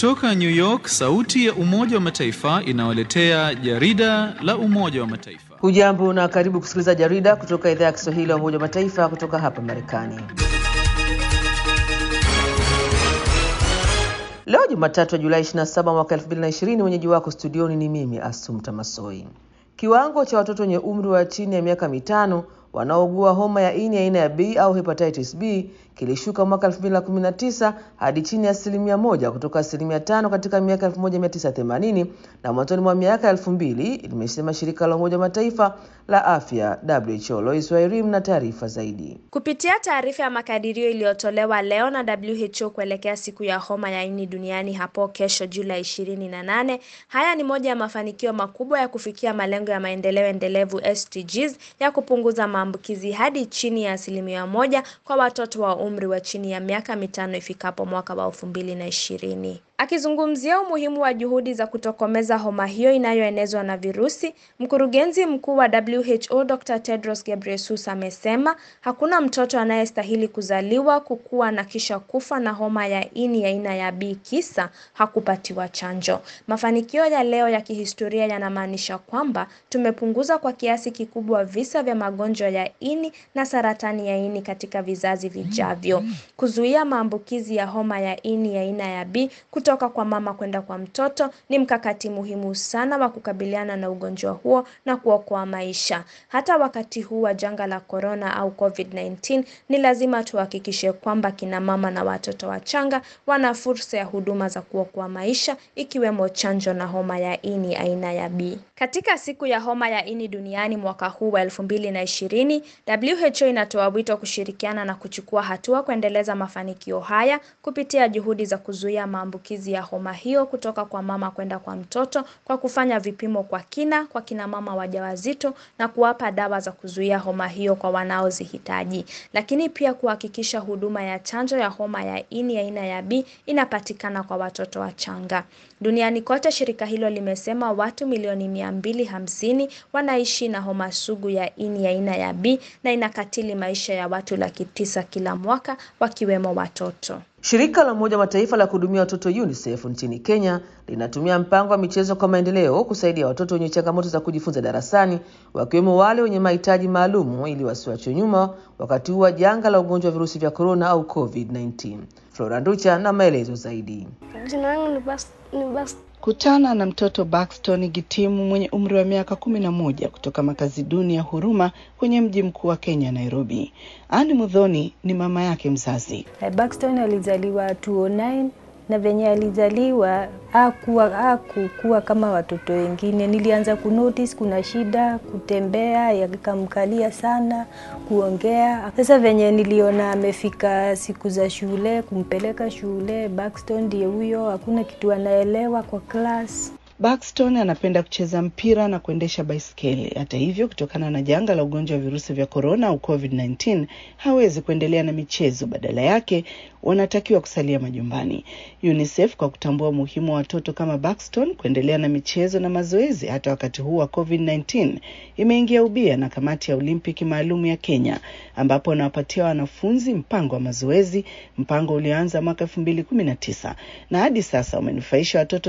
Kutoka New York, sauti ya Umoja wa Mataifa inawaletea jarida la Umoja wa Mataifa. Hujambo na karibu kusikiliza jarida kutoka idhaa ya Kiswahili ya Umoja wa Mataifa kutoka hapa Marekani. Leo Jumatatu ya Julai 27 mwaka 2020, mwenyeji wako studioni ni mimi Asumta Masoi. Kiwango cha watoto wenye umri wa chini ya miaka mitano wanaougua homa ya ini aina ya B au hepatitis B kilishuka mwaka 2019 hadi chini ya asilimia moja kutoka asilimia tano katika miaka 1980 na mwanzoni mwa miaka 2000, limesema shirika la Umoja wa Mataifa la afya WHO. Lois Wairim na taarifa zaidi. Kupitia taarifa ya makadirio iliyotolewa leo na WHO kuelekea siku ya homa ya ini duniani hapo kesho Julai 28, haya ni moja ya mafanikio makubwa ya kufikia malengo ya maendeleo endelevu SDGs ya kupunguza maambukizi hadi chini ya asilimia moja kwa watoto wa umri wa chini ya miaka mitano ifikapo mwaka wa elfu mbili na ishirini. Akizungumzia umuhimu wa juhudi za kutokomeza homa hiyo inayoenezwa na virusi, mkurugenzi mkuu wa WHO Dr. Tedros Ghebreyesus amesema hakuna mtoto anayestahili kuzaliwa, kukua na kisha kufa na homa ya ini aina ya B kisa hakupatiwa chanjo. Mafanikio ya leo ya kihistoria yanamaanisha kwamba tumepunguza kwa kiasi kikubwa visa vya magonjwa ya ini na saratani ya ini katika vizazi vijavyo. Kuzuia maambukizi ya homa ya ini aina ya B kutoka kwa mama kwenda kwa mtoto ni mkakati muhimu sana wa kukabiliana na ugonjwa huo na kuokoa maisha. Hata wakati huu wa janga la corona au COVID-19, ni lazima tuhakikishe kwamba kina mama na watoto wachanga wana fursa ya huduma za kuokoa maisha ikiwemo chanjo na homa ya ini aina ya B. Katika siku ya homa ya ini duniani mwaka huu wa 2020, WHO inatoa wito kushirikiana na kuchukua hatua kuendeleza mafanikio haya kupitia juhudi za kuzuia maambukizi ya homa hiyo kutoka kwa mama kwenda kwa mtoto kwa kufanya vipimo kwa kina kwa kina mama wajawazito na kuwapa dawa za kuzuia homa hiyo kwa wanaozihitaji, lakini pia kuhakikisha huduma ya chanjo ya homa ya ini aina ya B inapatikana kwa watoto wachanga. Duniani kote, shirika hilo limesema watu milioni mia mbili hamsini wanaishi na homa sugu ya ini aina ya B na inakatili maisha ya watu laki tisa kila mwaka wakiwemo watoto. Shirika la Umoja wa Mataifa la kuhudumia watoto UNICEF nchini Kenya linatumia mpango wa michezo kwa maendeleo kusaidia watoto wenye changamoto za kujifunza darasani wakiwemo wale wenye mahitaji maalumu ili wasiwachwe nyuma wakati huu wa janga la ugonjwa wa virusi vya korona au COVID-19. Flora Nducha na maelezo zaidi. Jina langu ni Bas, ni Bas. Kutana na mtoto Baxton Gitimu mwenye umri wa miaka kumi na moja kutoka makazi duni ya Huruma kwenye mji mkuu wa Kenya, Nairobi. Ani Mudhoni ni mama yake mzazi. Baxton alizaliwa 2009 na venye alizaliwa hakuwa hakukuwa kama watoto wengine. Nilianza kunotice kuna shida kutembea, yakamkalia sana kuongea. Sasa venye niliona amefika siku za shule, kumpeleka shule, Baxton ndiye huyo, hakuna kitu anaelewa kwa class. Baxton anapenda kucheza mpira na kuendesha baiskeli. Hata hivyo, kutokana na janga la ugonjwa wa virusi vya korona au COVID-19, hawezi kuendelea na michezo. Badala yake, wanatakiwa kusalia majumbani. UNICEF kwa kutambua umuhimu wa watoto kama Baxton kuendelea na michezo na mazoezi hata wakati huu wa COVID-19, imeingia ubia na kamati ya Olimpiki maalum ya Kenya, ambapo wanawapatia wanafunzi mpango wa mazoezi, mpango ulioanza mwaka 2019 na hadi sasa umenufaisha watoto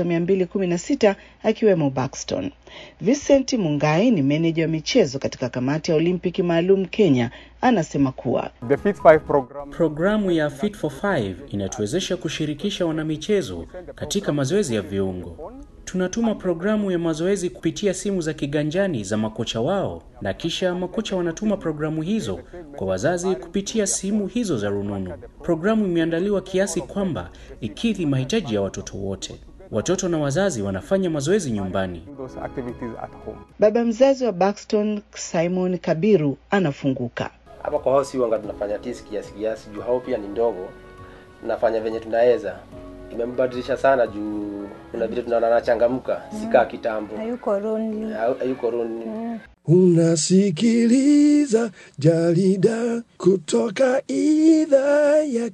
216 akiwemo Baxton. Vincent Mungai ni meneja wa michezo katika kamati ya Olimpiki maalum Kenya, anasema kuwa The Fit 5 program Programu ya Fit for 5 inatuwezesha kushirikisha wanamichezo katika mazoezi ya viungo. Tunatuma programu ya mazoezi kupitia simu za kiganjani za makocha wao, na kisha makocha wanatuma programu hizo kwa wazazi kupitia simu hizo za rununu. Programu imeandaliwa kiasi kwamba ikidhi mahitaji ya watoto wote. Watoto na wazazi wanafanya mazoezi nyumbani. do those activities at home. baba mzazi wa Baxton Simon Kabiru anafunguka. hapa kwa hosi wanga tunafanya tisi kiasi kiasi juu hao pia ni ndogo tunafanya venye tunaweza imembadilisha sana juu kuna vile tunaona anachangamka sikaa kitambo Hayuko lonely. Ha- hayuko roni Unasikiliza jarida kutoka idhaa ya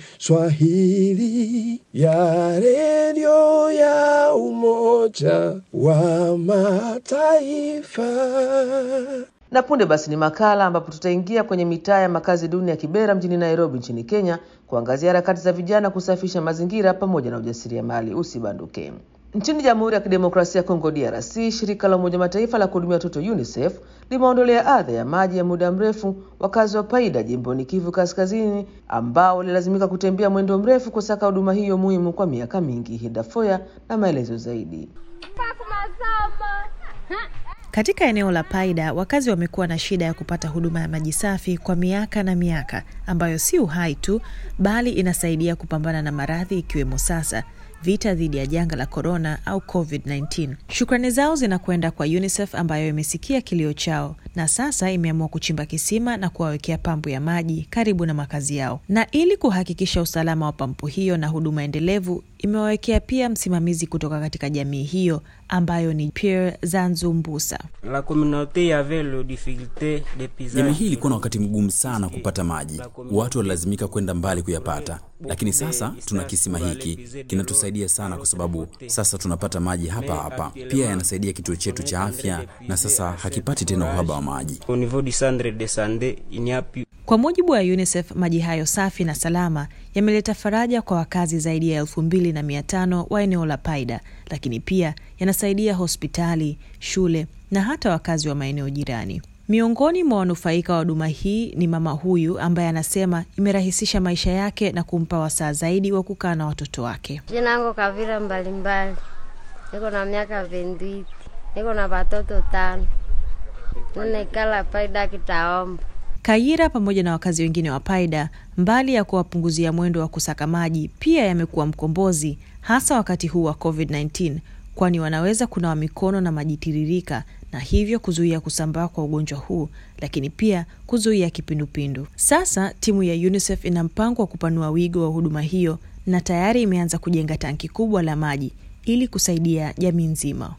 Kiswahili ya redio ya Umoja wa Mataifa. Na punde basi ni makala ambapo tutaingia kwenye mitaa ya makazi duni ya Kibera mjini Nairobi nchini Kenya kuangazia harakati za vijana kusafisha mazingira pamoja na ujasiriamali. Usibanduke. Nchini Jamhuri ya Kidemokrasia ya Kongo DRC, shirika la Umoja Mataifa la kuhudumia watoto UNICEF limeondolea adha ya maji ya muda mrefu wakazi wa Paida jimboni Kivu Kaskazini, ambao walilazimika kutembea mwendo mrefu kusaka huduma hiyo muhimu kwa miaka mingi. Hidafoya na maelezo zaidi. Katika eneo la Paida, wakazi wamekuwa na shida ya kupata huduma ya maji safi kwa miaka na miaka, ambayo si uhai tu, bali inasaidia kupambana na maradhi ikiwemo sasa vita dhidi ya janga la korona au COVID-19. Shukrani zao zinakwenda kwa UNICEF ambayo imesikia kilio chao na sasa imeamua kuchimba kisima na kuwawekea pampu ya maji karibu na makazi yao. Na ili kuhakikisha usalama wa pampu hiyo na huduma endelevu, imewawekea pia msimamizi kutoka katika jamii hiyo ambayo ni Pierre Zanzu Mbusa. Jamii hii ilikuwa na wakati mgumu sana kupata maji, watu walilazimika kwenda mbali kuyapata, lakini sasa tuna kisima hiki kinatusaidia sana, kwa sababu sasa tunapata maji hapa hapa. Pia yanasaidia kituo chetu cha afya, na sasa hakipati tena uhaba wa maji. Kwa mujibu wa UNICEF, maji hayo safi na salama yameleta faraja kwa wakazi zaidi ya elfu mbili na mia tano wa eneo la Paida, lakini pia yanasaidia hospitali, shule na hata wakazi wa maeneo jirani. Miongoni mwa wanufaika wa huduma hii ni mama huyu ambaye anasema imerahisisha maisha yake na kumpa wasaa zaidi wa kukaa na watoto wake. Jina yangu Kavira mbalimbali, niko na miaka vendwiti, niko na watoto tano, ninekala Paida kitaomba Kayira pamoja na wakazi wengine wa Paida, mbali ya kuwapunguzia mwendo wa kusaka maji, pia yamekuwa mkombozi, hasa wakati huu wa COVID-19, kwani wanaweza kunawa mikono na maji tiririka na hivyo kuzuia kusambaa kwa ugonjwa huu, lakini pia kuzuia kipindupindu. Sasa timu ya UNICEF ina mpango wa kupanua wigo wa huduma hiyo na tayari imeanza kujenga tanki kubwa la maji ili kusaidia jamii nzima.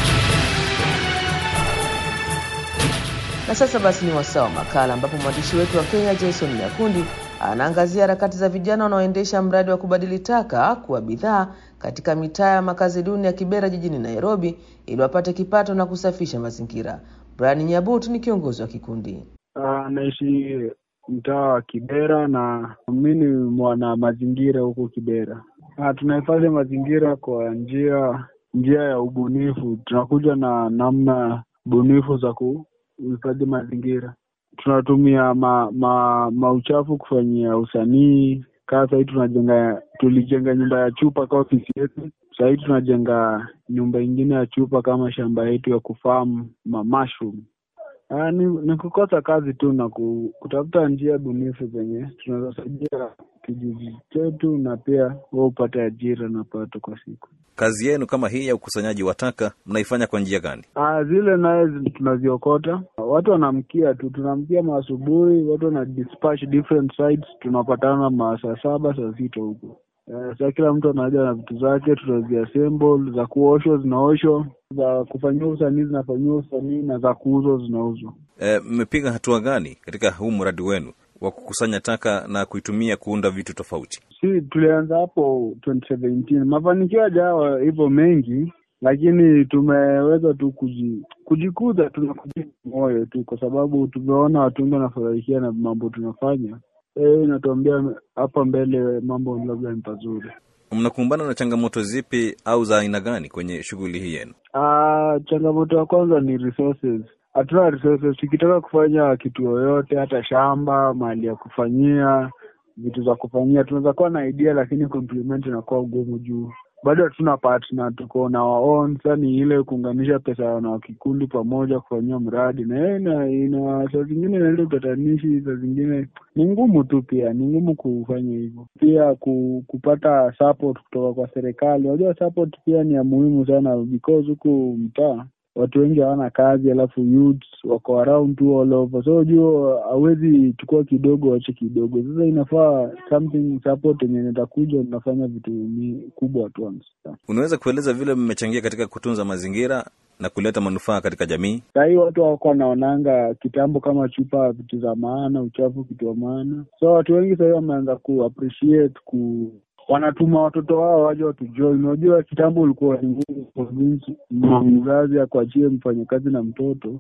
Na sasa basi ni wasaa wa makala ambapo mwandishi wetu wa Kenya Jason Nyakundi anaangazia harakati za vijana wanaoendesha mradi wa kubadili taka kuwa bidhaa katika mitaa ya makazi duni ya Kibera jijini Nairobi ili wapate kipato na kusafisha mazingira. Brian Nyabut ni kiongozi wa kikundi. Anaishi mtaa wa Kibera na mi ni mwana mazingira huko Kibera. Ah, tunahifadhi mazingira kwa njia njia ya ubunifu. Tunakuja na namna bunifu za kuhifadhi mazingira. Tunatumia ma, ma, mauchafu kufanyia usanii. Kaa sahii tunajenga, tulijenga nyumba ya chupa kwa ofisi yetu. Sahii tunajenga nyumba ingine ya chupa kama shamba yetu ya kufamu ma mushroom. Ah, ni, ni kukosa kazi tu na ku, kutafuta njia bunifu zenye tunaweza saidia kijiji chetu na pia wewe upate ajira na pato kwa siku. Kazi yenu kama hii ya ukusanyaji wa taka mnaifanya kwa njia gani? Ah, zile naye zi- tunaziokota, watu wanamkia tu, tunamkia maasubuhi, watu wana dispatch different sites, tunapatana masaa saba saa sita huko. Eh, sa kila mtu anaja na vitu zake, tunaziassemble, za kuoshwa zinaoshwa, za kufanyiwa usanii zinafanyiwa usanii, na za kuuzwa zinauzwa. E, mmepiga hatua gani katika huu mradi wenu wa kukusanya taka na kuitumia kuunda vitu tofauti? Si tulianza hapo 2017 mafanikio hajawa hivyo mengi, lakini tumeweza tu kuji, kujikuza tu na kujipa moyo tu, kwa sababu tumeona watu wengi wanafurahikia na mambo tunafanya. Eh, inatuambia hapa mbele mambo labda ni pazuri. Mnakumbana na changamoto zipi au za aina gani kwenye shughuli hii yenu? Ah, changamoto ya kwanza ni resources. Hatuna resources. Tukitaka kufanya kitu yoyote, hata shamba, mahali ya kufanyia vitu za kufanyia, tunaweza kuwa na idea, lakini kuimplement inakuwa ugumu juu bado hatuna partner, tuko na our own. Sasa ni ile kuunganisha pesa na kikundi pamoja kufanyia mradi, na yeye ina, ina saa zingine inaleta utatanishi, saa zingine ni ngumu tu, pia ni ngumu kufanya hivyo. Pia ku, kupata support kutoka kwa serikali. Unajua support pia ni ya muhimu sana because huku mtaa watu wengi hawana kazi, alafu youths wako around tu all over, so jua hawezi chukua kidogo wache kidogo. Sasa inafaa something support yenye nitakuja mnafanya vitu mi- kubwa at once. Unaweza kueleza vile mmechangia katika kutunza mazingira na kuleta manufaa katika jamii? Sahii watu wako wanaonanga kitambo kama chupa vitu za maana, uchafu kitu wa maana, so watu wengi sahii wameanza ku appreciate ku wanatuma watoto wao waje watujoin. Unajua kitambo ulikuwa ni ngumu convince mzazi akuachie mfanyakazi na mtoto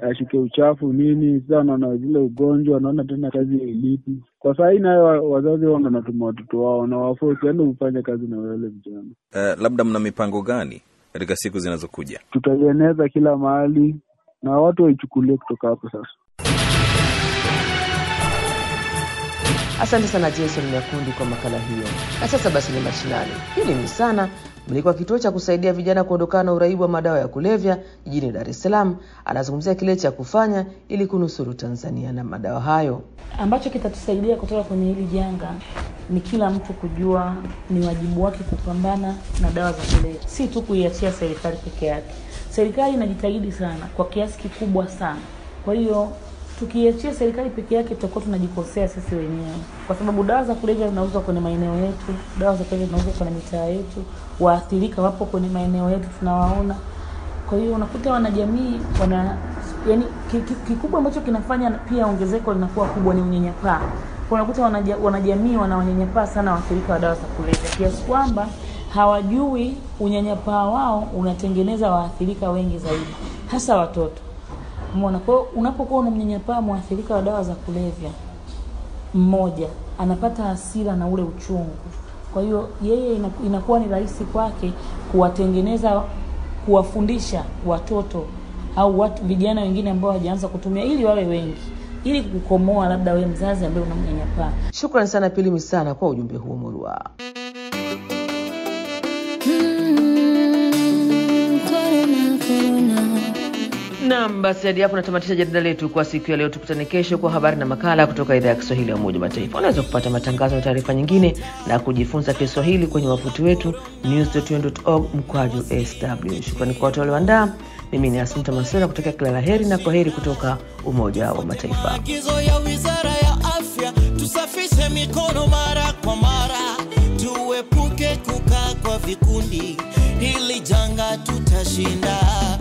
ashike uchafu nini. Sasa wanaona zile ugonjwa, wanaona tena kazi ilipi. Kwa saa hii nayo wa- wazazi wao ndo wanatuma watoto wao na wafosi, yaani ufanye kazi na wale vijana. Uh, labda mna mipango gani katika siku zinazokuja? Tutaieneza kila mahali na watu waichukulie kutoka hapo sasa. Asante sana Jason Nyakundi kwa makala hiyo. Na sasa basi ni mashinani. Hili ni sana mlikuwa kituo cha kusaidia vijana kuondokana na uraibu wa madawa ya kulevya jijini Dar es Salaam. Anazungumzia kile cha kufanya ili kunusuru Tanzania na madawa hayo. ambacho kitatusaidia kutoka kwenye hili janga ni kila mtu kujua ni wajibu wake kupambana na dawa za kulevya, si tu kuiachia serikali peke yake. Serikali inajitahidi sana kwa kiasi kikubwa sana. Kwa hiyo tukiachia serikali peke yake tutakuwa tunajikosea sisi wenyewe, kwa sababu dawa za kulevya zinauzwa kwenye maeneo yetu, dawa za kulevya zinauzwa kwenye mitaa yetu, waathirika wapo kwenye maeneo yetu, tunawaona. Kwa hiyo unakuta wanajamii wana yani, ki- ki- kikubwa ambacho kinafanya pia ongezeko linakuwa kubwa ni unyanyapaa. Kwa unakuta wanaja, wanajamii wanawanyanyapaa sana waathirika wa dawa za kulevya kiasi kwamba hawajui unyanyapaa wao unatengeneza waathirika wengi zaidi, hasa watoto. Umeona? Kwa hiyo unapokuwa unamnyanyapaa mwathirika wa dawa za kulevya mmoja, anapata hasira na ule uchungu. Kwa hiyo yeye ina- inakuwa ni rahisi kwake kuwatengeneza, kuwafundisha watoto au watu vijana wengine ambao hawajaanza kutumia, ili wawe wengi, ili kukomoa labda wewe mzazi ambaye unamnyanyapaa. Shukrani sana Pili Misana kwa ujumbe huo murua. Naam, basi hadi hapo natamatisha jarida letu kwa siku ya leo. Tukutane kesho kwa habari na makala kutoka idhaa ya Kiswahili ya Umoja wa Mataifa. Unaweza kupata matangazo na taarifa nyingine na kujifunza Kiswahili kwenye wavuti wetu news.un.org mkwaju sw. Shukrani kwa watu walioandaa. Mimi ni Asumta Masera kutokea kila la heri na kwa heri kutoka Umoja wa Mataifa. Maagizo ya Wizara ya Afya, tusafishe mikono mara kwa mara, tuepuke kukaa kwa vikundi, hili janga tutashinda.